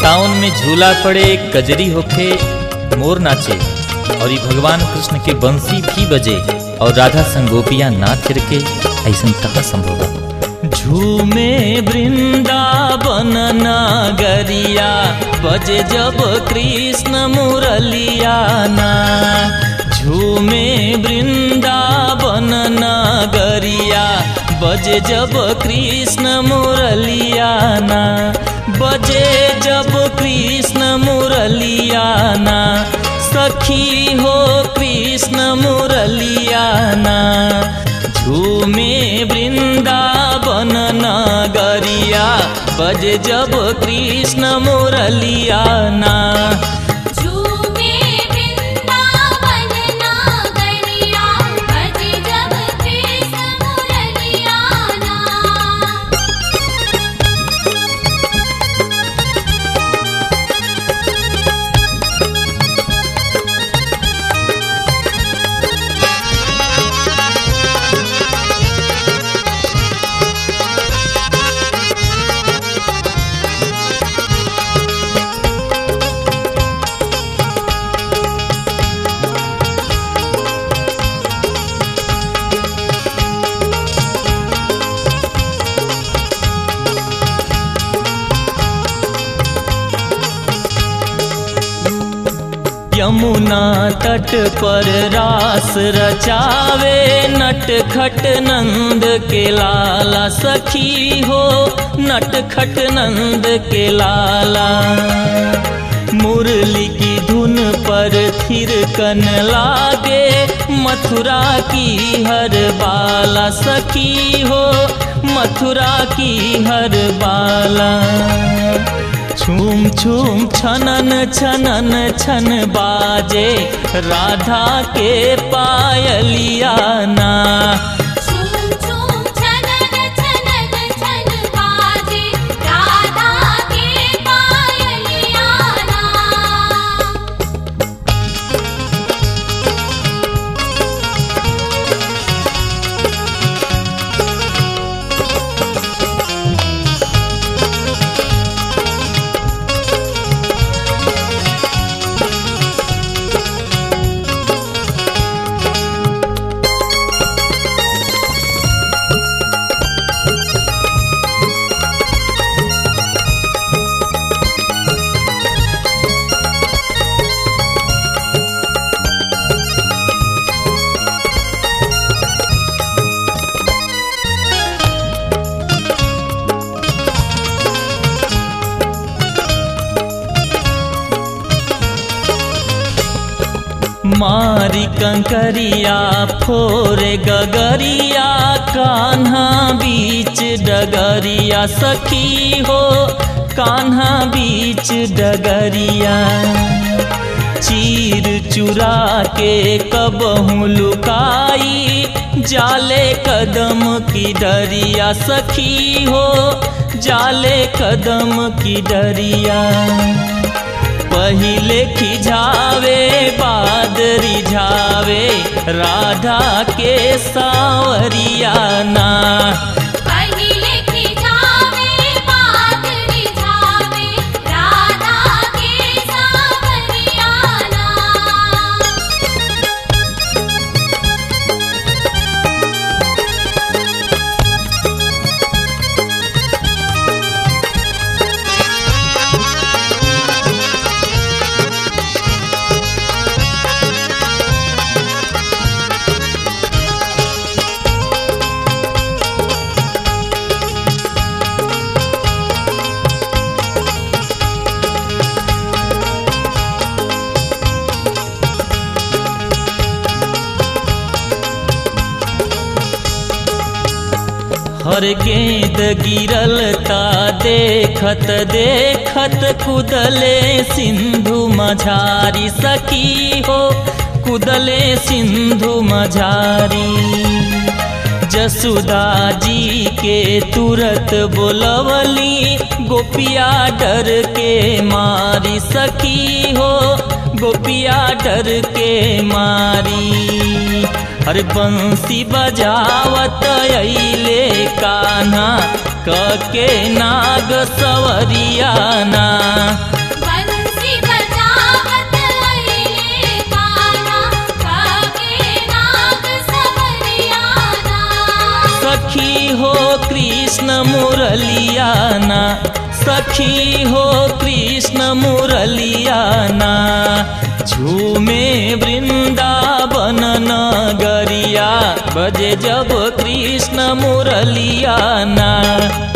सावन में झूला पड़े कजरी होखे मोर नाचे और ये भगवान कृष्ण के बंसी भी बजे और राधा संगोपिया नाच के ऐसा कहाँ संभव बा झूमे वृंदावन नागरिया बजे जब कृष्ण मुरलिया ना झूमे वृंदावन नागरिया बजे जब कृष्ण मुरलिया ना बजे जब कृष्ण मुरलिया ना सखी हो कृष्ण मुरलिया ना झूमे वृंदावन नगरिया बज जब कृष्ण मुरलिया ना झूमे वृंदावन नागरिया बजे जब कृष्ण मुरलिया ना यमुना तट पर रास रचावे नट खट नंद के लाला सखी हो नट खट नंद के लाला मुरली की धुन पर थिरकन लागे मथुरा की हर बाला सखी हो मथुरा की हर बाला छूम छूम छनन छनन छन बाजे राधा के पायलिया ना झूम झूम छनन छनन छन बाजे राधा के पायलिया ना मारी कंकरिया फोरे गगरिया कान्हा बीच डगरिया सखी हो कान्हा बीच डगरिया चीर चुरा के कबहू लुकाई जाले कदम की डरिया सखी हो जाले कदम की डरिया पहिले खिझावे बाद रिझावे राधा के सावरिया ना पहिले खिझावे बाद रिझावे राधा के सावरिया ना हर गेंद गिरल ता देखत देखत कुदले सिंधु मझारी सखी हो कुदले सिंधु मझारी जसुदा जी के तुरत बोलवली गोपिया डर के मारी सखी हो गोपिया डर के मारी हर बंसी बजावत अइले कान्हा कके नाग सवरियाना बंसी बजावत अइले कान्हा काके नाग सवरियाना सखी हो कृष्ण मुरलियाना सखी हो कृष्ण मुरलियाना झूमे वृंदावन नगरिया बजे जब कृष्ण मुरलियाना